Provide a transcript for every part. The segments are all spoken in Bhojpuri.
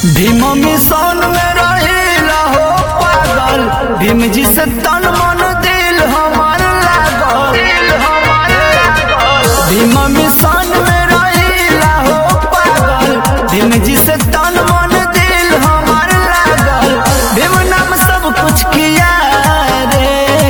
भीम मिशन में रहिला हो पागल भीम जी से तन मन दिल हमार लागल दिल हमार लागल भीम मिशन में रहिला हो पागल भीम जी से तन मन दिल हमार लागल भीम नाम सब कुछ किया रे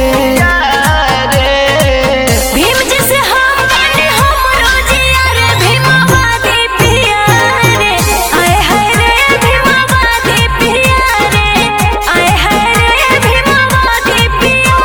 भीम जैसे हम बने हमरो जिया रे भीमावादी पिया रे आए हाय रे भीमावादी पिया रे आए हाय रे भीमावादी पिया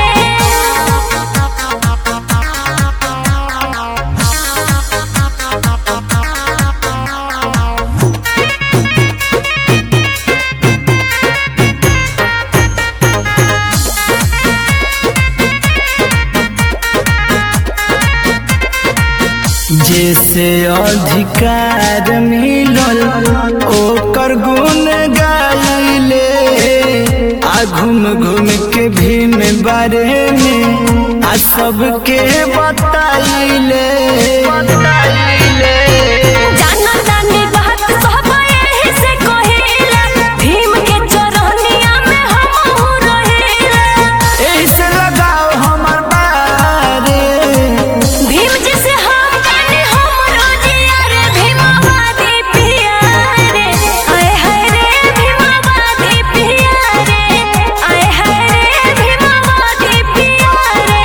जैसे अधिकार मिलल ओकर गुण गाइले आ घूम घूम के भीम बारे में आ सबके बताइले बताइले जाना जानी बात सब एही से कहिला भीम के चरनिया में हमहू रहिला एही से लगाओ हमर बारे भीम जैसे हम बने हमरो जिया रे भीमावादी पिया रे आए हाय रे भीमावादी पिया रे आए हाय रे भीमावादी पिया रे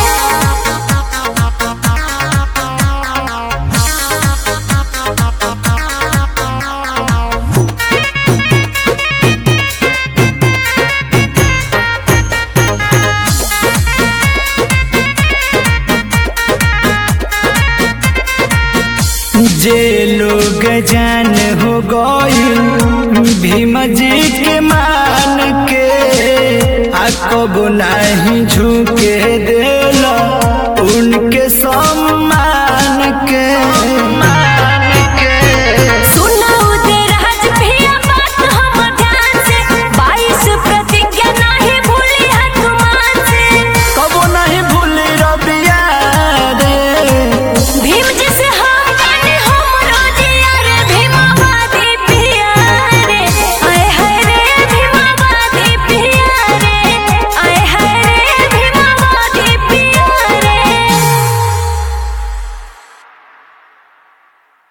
जे लोग जान हो गई भीम जी के मान के आ कबो नहीं झुके देला उनके सब